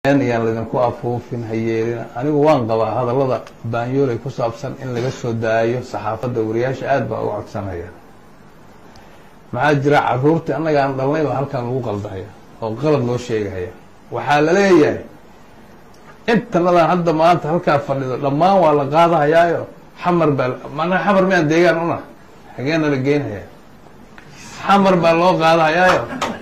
yaan laydinku afuufin hayeelina anigu waan qabaa hadallada baanyooley ku saabsan in laga soo daayo saxaafadda wariyaasha aad baa uga codsanaya maxaa jira caruurtii annaga aan dhalnay baa halkan lagu qaldahaya oo qalad loo sheegahaya waxaa la leeyahay intanadan hadda maanta halkaa fadhido dhammaan waa la qaadahayaayo xamar baa manaa xamar miyaan deegaan una xageena la geynhaya xamar baa loo qaadahayaayo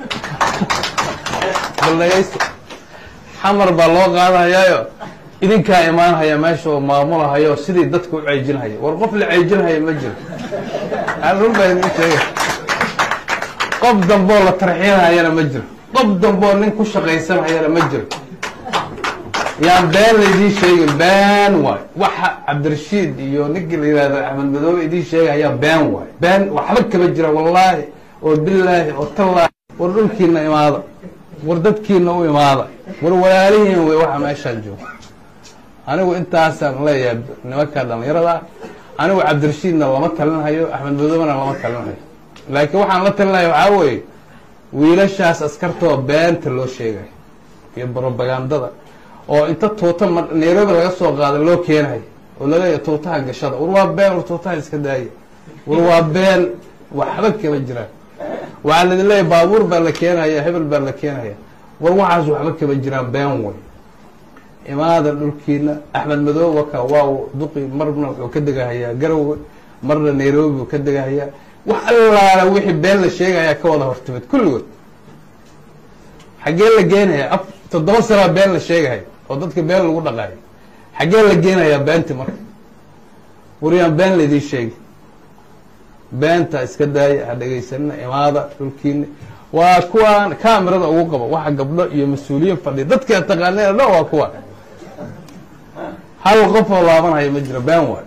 bal dhagaysta xamar baa loo qaadahayaayo idinkaa imaanhaya meesha oo maamulahayo sidii dadka u ceejinhaya war qof la ceejinhaya ma jiro aan run baa idin sheega qof damboo la tarxiinhayana ma jiro qof damboo nin ku shaqaysanhayana ma jiro yaan been laydiin sheegin been waay waxa cabdirashiid iyo ninkii la yihahdo axmed madoobe idiin sheegayaa been waay been waxba kama jira wallaahi oo bilaahi oo tallaahi war dhulkiina imaada war dadkiina u imaada war walaalihiin wey waxa meeshaan jooga anigu intaasaan leeyahay nimankaa dhallinyarada anigu cabdirashiidna lama talinhayo axmed madoobena lama talinhayo laakiin waxaan la talinaya waxaa weeye wiilashaas askartoo beenta loo sheegayo iyo brobagandada oo inta tuuta ma nairobi laga soo qaada loo keenayo oo laleeyahay tuutaha gashada war waa been war tuutaha iska daaya war waa been waxba kama jiraan waxaa laidin leeyahy baabuur baa la keenaya hebel baa la keenaya war waxaas waxba kama jiraan been wey imaada dhulkiina axmed madoobe waka waa duqi marna wuxuu ka degahayaa garowe marna nairobi buu ka degahayaa wax allaala wixii been la sheegayaa ka wada hortimid kulligood xaggee la geenaya af toddoba sanaa been la sheegahay oo dadka been lagu dhaqaayo xaggee la geenayaa beenti marka waryaan been laydii sheegi beenta iska daaya ha dhegaysanina imaada dhulkiina waa kuwaan kamerada ugu qabo waxa gabdho iyo mas-uuliyiin fadhiya dadka taqaaneen dhan waa kuwa hal qof oo laabanhaya ma jiro been waay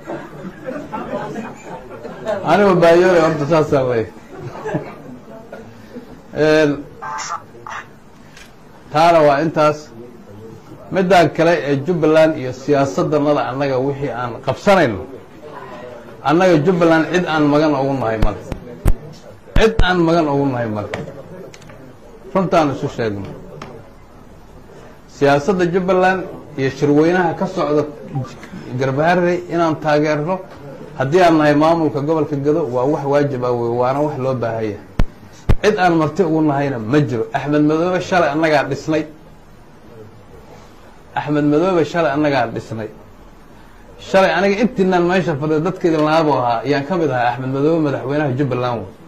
aniga baayoole horta saasaan leeyahy taana waa intaas midaan kale ee jubbaland iyo siyaasaddanada annaga wixii aan qabsanayno annaga jubbaland cid aan magan ugu nahay male cid aan magan ugu nahay male runtaan isu sheegno siyaasadda jubbaland iyo shirweynaha ka socda garbaharey inaan taageerno haddii aan nahay maamulka gobolka gado waa wax waajib ah wey waana wax loo baahaya cid aan marti ugu nahayna ma jiro axmed madoobe shalay annagaa dhisnay axmed madoobe shalay annagaa dhisnay shalay aniga intiinaan meesha fadhiyo dadka idin laabo ahaa ayaan ka mid ahaa axmed madoobe madaxweynaha jubbaland wey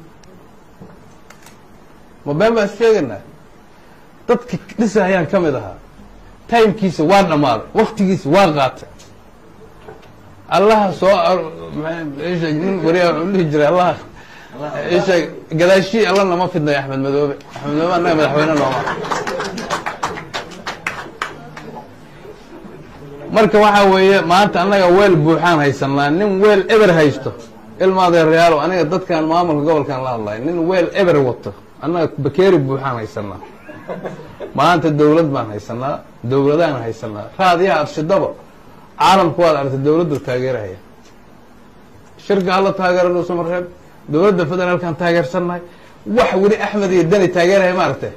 ma been baan is sheegaynaa dadka dhisa ayaan ka mid ahaa timekiisa waa dhammaaday waktigiisa waa qaatay allaha soo nin wariyaa wuxuu dhihi jiray allaha isheeg gadaashii alla nama fidnayo axmed madoobe axmed madoobe annaga madaxweyne nooma marka waxaa weeye maanta annaga weel buuxaan haysanaa nin weel eber haysto ilmaadeerayaalo aniga dadkan maamulka gobolkan la hadlayo nin weel eber wato annaga bakeeri buuxaan haysanaa maanta dawlad baan haysanaa dawladaan haysanaa raadiyaha adshidaba caalamku waad aragtay dawladdu taageerahaya shirka hala taageero dhuusamareeb dawladda federaalkan taageersannahay wax weli axmed iyo deni taageeraya ma aragtay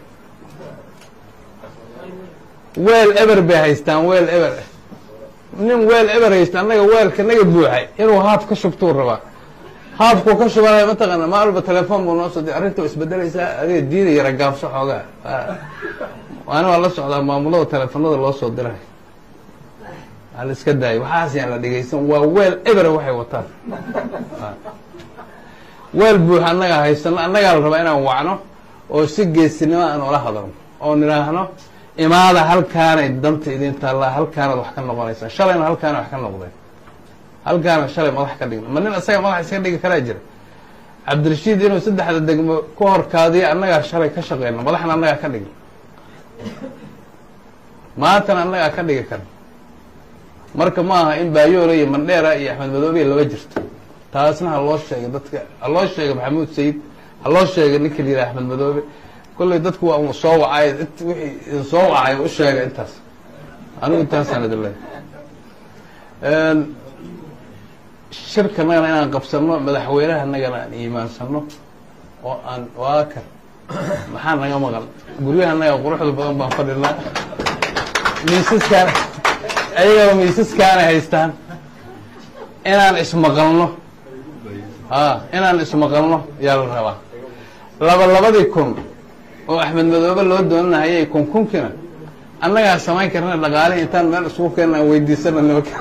weel eber bay haystaan weel eber nin weel eber haysta annaga weelka naga buuxay inuu haaf ka shubtuu rabaa haafkuu ka shubanaya mataqaana maa walba telefoon buu noo soo di arrinta isbedelaysaa adiga diida yara gaabso xoogaa waana waa la socdaa maamulada teleefonada loo soo diray waa la iska daayay waxaas yaan la dhegaysan waa weel eber waxay wataan weel buux annagaa haysano annagaa la rabaa inaan wacno oo si geesinimo aan ula hadalno oo nidhaahno imaada halkaanay danta idin taallaa halkaanaad wax ka noqonaysaan shalayna halkaana wax ka noqdeen halkaana shalay madax ka dhigna ma nin isaga madax iska dhigi karaa jira cabdirashiid inuu saddexda degmo ku horkaadiyo annagaa shalay ka shaqeyno madaxna annagaa ka dhigna maantana annagaa ka dhigi karna marka ma aha in baayoole iyo mandheera iyo axmed madoobiya laba jirto taasna ha loo sheegay dadka ha loo sheegay maxamuud sayid ha loo sheegay ninka la yidhaha axmed madoobe kolley dadku waa un soo wacay wixii idin soo wacay u sheega intaas anigu intaasaan idin leeyahay shirkanagana inaan qabsano madaxweynahanagana aan iimaansano oo aan waaka maxaa naga maqan guryahanaga quruxda badan baan fadhinaa miisaskaan ayagaba miisaskaana haystaan inaan ismaqalno a inaan ismaqalno yaa la rabaa laba labadii kun oo axmed madoobe loo doonanahayay kun kunkiina annagaa samayn karna dhaqaalihi intaan meel isku keenna aan weydiisana nimanka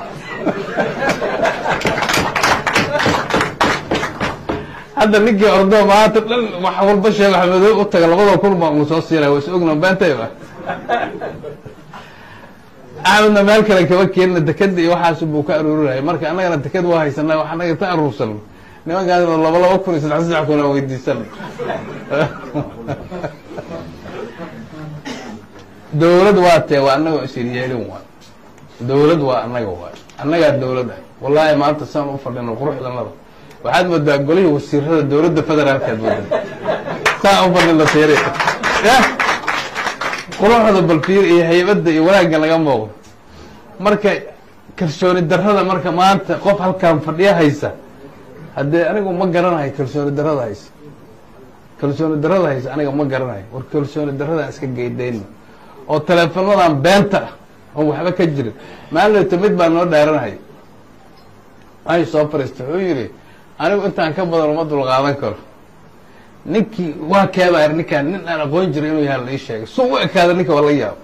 hadda ninkii ordo maanta dhan wax walba sheego axmed madoobe u taga labada kun baa unu soo siinaya waa is ogna beentayba axmedna meel kale kama keenina dekeda iyo waxaas buu ka aruurinaya marka annagana deked waa haysanaa wax annaga ta aruursano nimankaasna laba laba kun iyo saddex saddex kun aan weydiisano dawlad waa tee waa annagoo isiryeelin waay dawlad waa annaga waay annagaa dawlad ah wallaahi maanta saan u fadhino quruxdanada waxaad moodaa golihii wasiirada dawladda federaalkaad moodaa saan u fadhino tiiri yah quruxda balfiir iyo haybadda iyo wanaagga laga muuqdo marka kalsooni darrada marka maanta qof halkaan fadhiyo haysa haddee anigu ma garanayo kalsooni darrada haysa kalsooni darrada haysa aniga ma garanayo war kalsooni darradaan iska geydayno oo teleefonadan beenta ah oon waxba ka jirin maalinta mid baa noo dhaaranhay ay soo fariista wuxuu yidhi anigu intaan ka badan uma dulqaadan karo ninkii waa keebaa ninkaan nin aan aqoon jiray inuu yahay la ii sheegay su u ekaada ninka waa la yaabo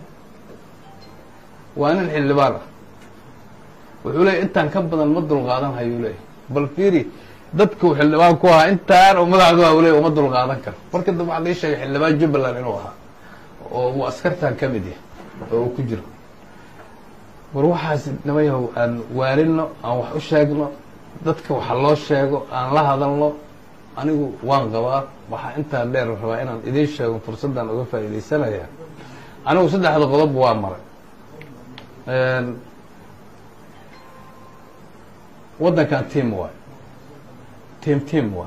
waa nin xildhibaan ah wuxuu leeyay intaan ka badan ma dulqaadan hayuu leeyay bal fiiri dadku xildhibaan ku ahaa intaan oo madaxdu ah leey uma dulqaadan karo marka dambe waxaa la ii sheegay xildhibaan jubbaland inuu ahaa oo uu askartan ka mid yahay oo uu ku jiro war waxaas nimayahow aan waalino aan wax u sheegno dadka waxa loo sheego aan la hadalno anigu waan qabaa waxaa intaa dheer rabaa inaan idiin sheego fursaddan uga faa'iidaysanaya anigu saddexda qodob waa maray waddankan tiam waay tiam tiam waay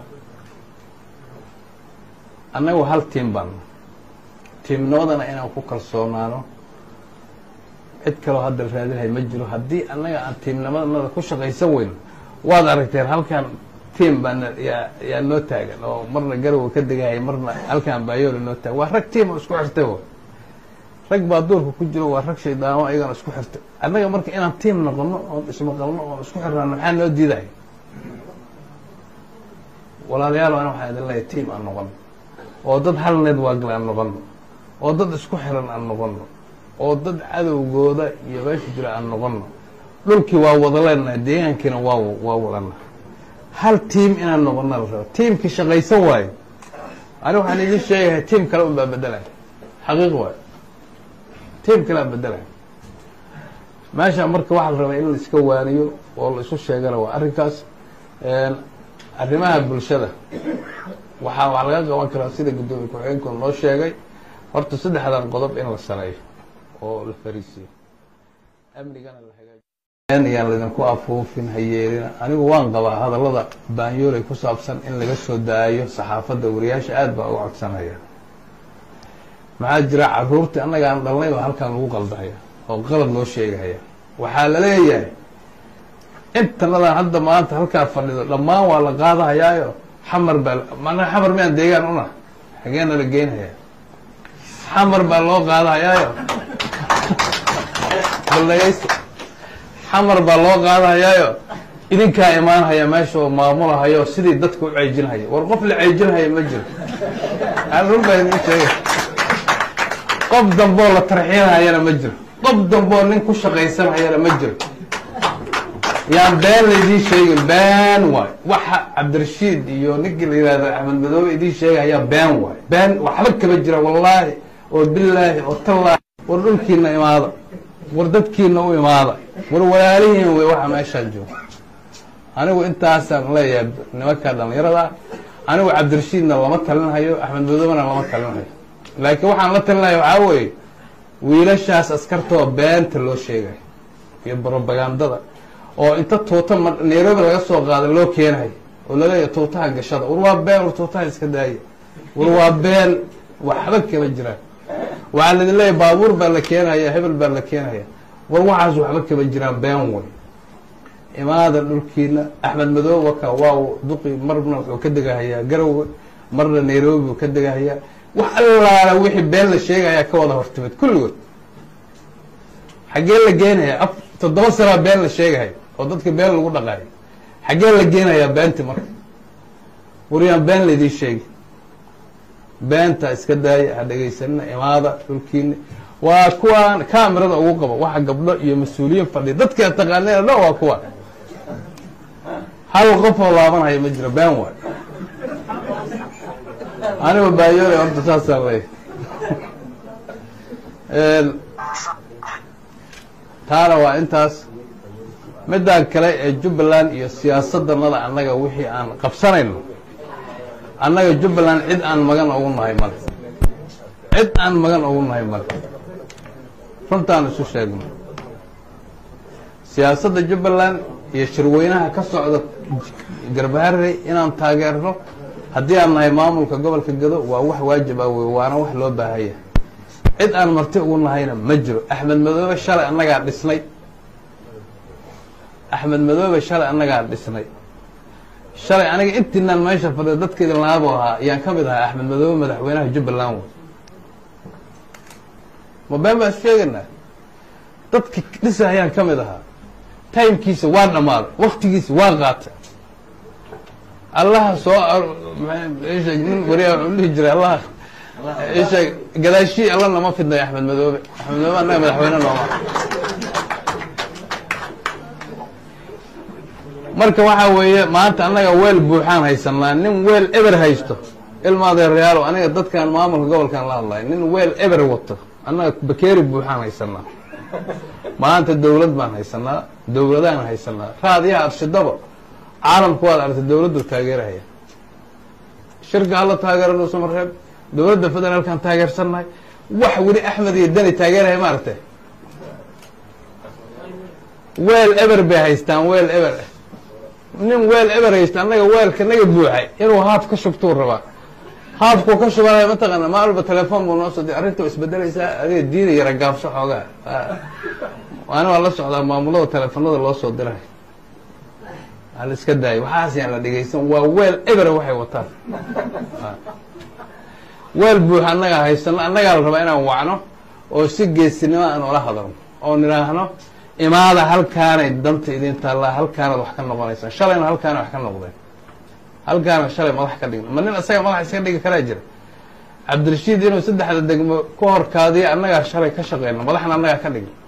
annagu hal tiam baan tiimnimadana inaan ku kalsoonaano cid kaloo hadda raadinhay ma jiro haddii annaga aan tiimnimadnada ku shaqaysan weyno waad aragteen halkan tiam baana yaa yaa noo taagan oo marna garowa ka degahaya marna halkan baayoola noo taagan waa rag tiam oo isku xirtay w rag baa duurka ku jiro waa rag shaydaamo ayagana isku xirtay annaga marka inaan tiam noqono oon ismaqalno oon isku xirnaano maxaa noo diidaya walaalayaal ana waxaa idin leeyahay tiam aan noqono oo dad hal networkle aan noqono oo dad isku xiran aan noqono oo dad cadowgooda iyo meesha jira aan noqono dhulkii waa wada leenahay deegaankiina waa waa wadana hal tiam inaan noqona la rabo tiamkii shaqaysan waayo ani waxaan idin sheegahay tiam kale un baa bedelaya xaqiiq waayo tiam kale aa bedelaya meesha marka waxaa la rabaa in la iska waaniyo oo la isu sheegana waa arrinkaas arrimaha bulshada waxaa wax laga qaban karaa sida guddoomiye ku-xigeenku noo sheegay horta saddexdan qodob in la sareeyo oo la fariisiyo amnigana la hagaajiyo yaan laydinku afuufin hayeelina anigu waan qabaa hadallada baanyoolay ku saabsan in laga soo daayo saxaafadda wariyaasha aad baa uga codsanaya maxaa jira caruurtii annaga aan dhalnay baa halkan lagu qaldahaya oo qalad loo sheegahaya waxaa la leeyahay intanadan hadda maanta halkaa fadhido dhammaan waa la qaadahayaayo xamar baa manaa xamar miyaan deegaan una xageena la geynhaya xamar baa loo qaadahayaayo baldhagaysta xamar baa loo qaadahayaayo idinkaa imaanhaya meesha oo maamulahayo sidii dadka u ceejinhaya war qof la ceejinhaya ma jiro aan run baa idin sheegay qof damboo la tarxiinhayana ma jiro qof damboo nin ku shaqaysanhayana ma jiro yaan been laydiin sheegin been waay waxa cabdirashiid iyo ninkii la yihahdo axmed madoobe idiin sheegayaa been waay been waxba kama jira wallaahi oo bilaahi oo tallaahi war dhulkiina imaada war dadkiina u imaada war walaalihiin wey waxa meeshaan jooga anigu intaasaan leeyahay nimanka dhallinyarada anigu cabdirashiidna lama talinhayo axmed madoobena lama talinhayo laakiin waxaan la talinaya waxaa weeye wiilashaas askartoo beenta loo sheegayo iyo brobagandada oo inta tuuta ma nairobi laga soo qaada loo keenayo oo laleeyahy tuutaha gashada war waa been war tuutaha iska daaya war waa been waxba kama jiraan waxaa laidin leeyahy baabuur baa la keenaya hebel baa la keenaya war waxaas waxba kama jiraan been way imaada dhulkiina axmed madoobe waka waa duqi marna wuxuu ka degahayaa garowe marna nairobi buu ka degahayaa wax allaala wixii been la sheegayaa ka wada hortimid kulligood xaggee la geenaya af toddoba sanaa been la sheegahay oo dadka been lagu dhaqaayo xaggee la geenayaa beenti marka waryaan been laydii sheegi beenta iska daaya ha dhegaysanina imaada dhulkiina waa kuwaan kamirada ugu qabo waxa gabdho iyo mas-uuliyiin fadhiya dadka taqaaneen dhan waa kuwa hal qofoo laabanaya ma jiro been waay aniga baayoole horta saasaan leeyahy taana waa intaas midaan kale ee jubbaland iyo siyaasaddanada annaga wixii aan qabsanayno annaga jubbaland cid aan magan ugu nahay male cid aan magan ugu nahay male runtaan isu sheegno siyaasadda jubbaland iyo shirweynaha ka socda garbaharey inaan taageerno haddii aan nahay maamulka gobolka gado waa wax waajib ah wey waana wax loo baahanya cid aan marti ugu nahayna ma jiro axmed madoobe shalay annagaa dhisnay axmed madoobe shalay annagaa dhisnay shalay aniga intiinaan meesha fadhiya dadka idin laabo ahaa ayaan ka mid ahaa axmed madoobe madaxweynaha jubbaland wey ma been baan is sheegaynaa dadka dhisa ayaan ka mid ahaa timekiisa waa dhammaaday waktigiisa waa qaatay allaha soo nin wariyaa wuxuu dhihi jiray allaha isheeg gadaashii alla nama fidnay axmed madoobe axmed madoobe annaga madaxweyne nooma marka waxaa weeye maanta annaga weel buuxaan haysanaa nin weel eber haysto ilmaadeerayaalo aniga dadkan maamulka gobolkan la hadlay nin weel eber wato annaga bakeeri buuxaan haysanaa maanta dawlad baan haysanaa dawladaan haysanaa raadiyaha adshidaba caalamku waad aragtay dawladdu taageerahaya shirka hala taageero dhuusamareeb dawladda federaalkaan taageersannahay wax weli axmed iyo dani taageeraya ma aragtay weel eber bay haystaan weel eber nin weel eber haysta annaga weelka naga buuxay inuu haaf ka shubtuu rabaa haafkuu ka shubanaya mataqaana maa walba telefoon buu noo soo di arrinta waa isbedelaysaa adiga diida yara gaabso xoogaa ani waa la socdaa maamulada teleefonada loo soo diray hala iska daayo waxaas yaan la dhegaysan waa weel ebera waxay wataan weel buux annagaa haysano annagaa la rabaa inaan wacno oo si geesinimo aan ula hadalno oo nidhaahno imaada halkaanay danta idin taallaa halkaanaad wax ka noqonaysaan shalayna halkaana wax ka noqdeen halkaana shalay madax ka dhigna ma nin isaga madax iska dhigi karaa jira cabdirashiid inuu saddexda degmo ku horkaadiya annagaa shalay ka shaqeyno madaxna annagaa ka dhigna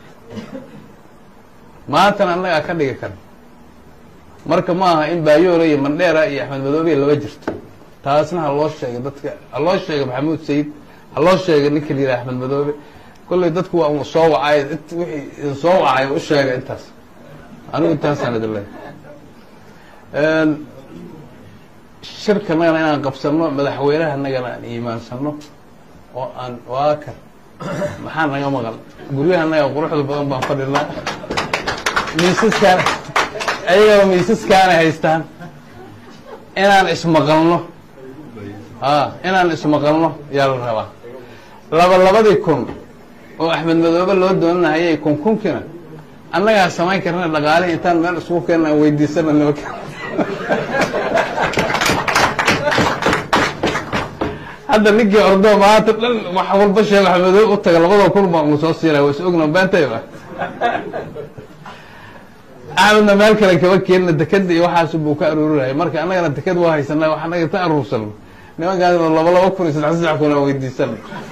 maantana annagaa ka dhigi karna marka ma aha in baayoole iyo mandheera iyo axmed madoobe laba jirto taasna ha loo sheegay dadka ha loo sheegay maxamuud sayid ha loo sheegay ninka la yidhaha axmed madoobe kolley dadku waa un soo wacay wixii idin soo wacay u sheega intaas anigu intaasaan idin leehay shirkanagana inaan qabsano madaxweynahanagana aan iimaansano oo aan waa kan maxaa naga maqan guryahanaga quruxda badan baan fadhinaa miisaskaan ayagaba miisaskaana haystaan inaan ismaqalno a inaan ismaqalno yaa la rabaa laba labadii kun oo axmed madoobe loo doonanahayay kun kunkina annagaa samayn karna dhaqaalihi intaan meel isku keenna aan weydiisana nimanka hadda ninkii ordo maanta dhan wax walba sheego axmedoobe u taga labada kun baan uu soo siinaya waa is ogna beentayba axmedna meel kale kaba keenina dekeda iyo waxaas buu ka aruurinaya marka annagana deked waa haysanaa wax annaga ta aruursano nimankaasna laba laba kun iyo saddex saddex kun aan weydiisana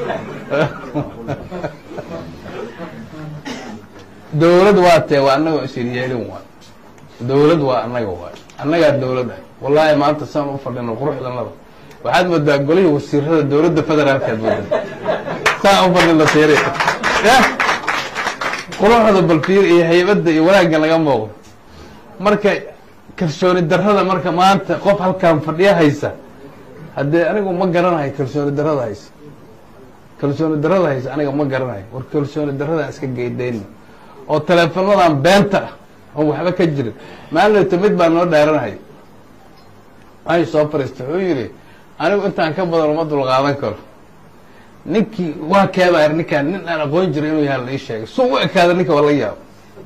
dawlad waa tee waa annagoo isiryeelin waay dawlad waa annaga waay annagaa dawlad ah wallaahi maanta saan u fadhino quruxdanada waxaad moodaa golihii wasiirada dawladda federaalkaad moodaa saan u fadhino fiiri ya quruxda balfiir iyo haybadda iyo wanaagga laga muuqdo marka kalsooni darrada marka maanta qof halkaan fadhiyo haysa haddee anigu ma garanayo kalsooni darrada haysa kalsooni darrada haysa aniga ma garanayo war kalsooni darradaan iska geydayno oo teleefonadan beenta ah oo waxba ka jirin maalinta mid baa noo dhaaranaya ay soo fariistay wuxuu yidhi anigu intaan ka badan uma dulqaadan karo ninkii waa keebaar ninkaan nin aan aqoon jiray inuu yaha la ii sheegay suu u ekaada ninka waa la yaabo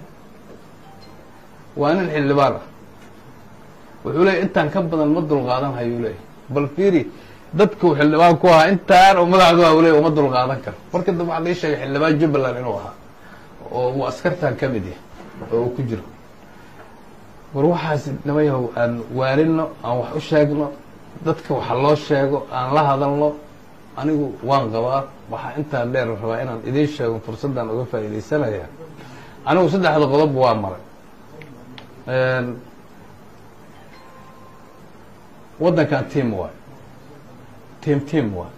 waa nin xildhibaan ah wuxuu leeyay intaan ka badan ma dulqaadan hayuu leeyay bal fiiri dadkuu xildhibaan ku ahaa intaan oo madaxdu ah u leey uma dulqaadan karo marka dambe waxaa la ii sheegay xildhibaan jubbaland inuu ahaa oo uu askartan ka mid yahay oo uu ku jiro war waxaas nimayahow aan waarino aan wax u sheegno dadka waxa loo sheego aan la hadalno anigu waan qabaa waxaa intaa dheer rabaa inaan idiin sheego fursaddan uga faa'iidaysanaya anigu saddexda qodob waa maray waddankan tiam waay tiam tiam waay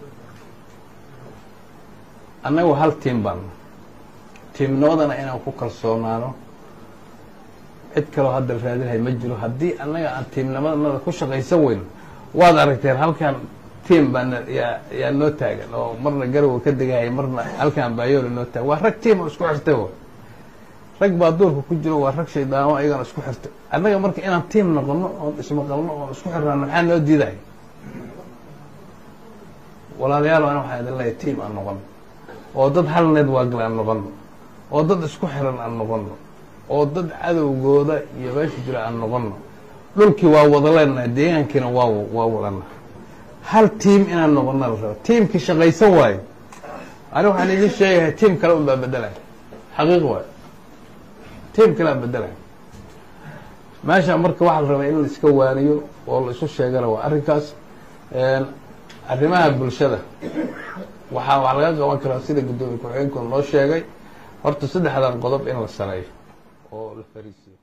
annagu hal tiam baanna tiimnimadana inaan ku kalsoonaano cid kaloo hadda raadinhay ma jiro haddii annaga aan tiimnimadnada ku shaqaysan weyno waad aragteen halkan tiam baana yaa yaa noo taagan oo marna garowa ka degahay marna halkan baayooli noo taagan waa rag tiam oo isku xirtay way rag baa duurka ku jiro waa rag shaydaamo ayagana isku xirtay annaga marka inaan tiam noqono oon ismaqalno oon isku xirnaano maxaa noo diidahay walaalayaal ana waxaa idin leeyahay tiam aan noqono oo dad hal network aan noqono oo dad isku xiran aan noqono oo dad cadowgooda iyo meesha jira aan noqono dhulkii waa wada leenahay deegaankiina waa waa wadana hal tiam inaan noqona la rabo tiamkii shaqaysan waayo ani waxaan idin sheegahay tiam kale un baa bedelaya xaqiiq waayo tiam kale aan bedelaya meesha marka waxaa la rabaa in la iska waaniyo oo la isu sheegana waa arrinkaas arrimaha bulshada waxaa wax laga qaban karaa sida guddoomiye ku-xigeenku noo sheegay horta saddexdan qodob in la sameeyo oo la fariisiyo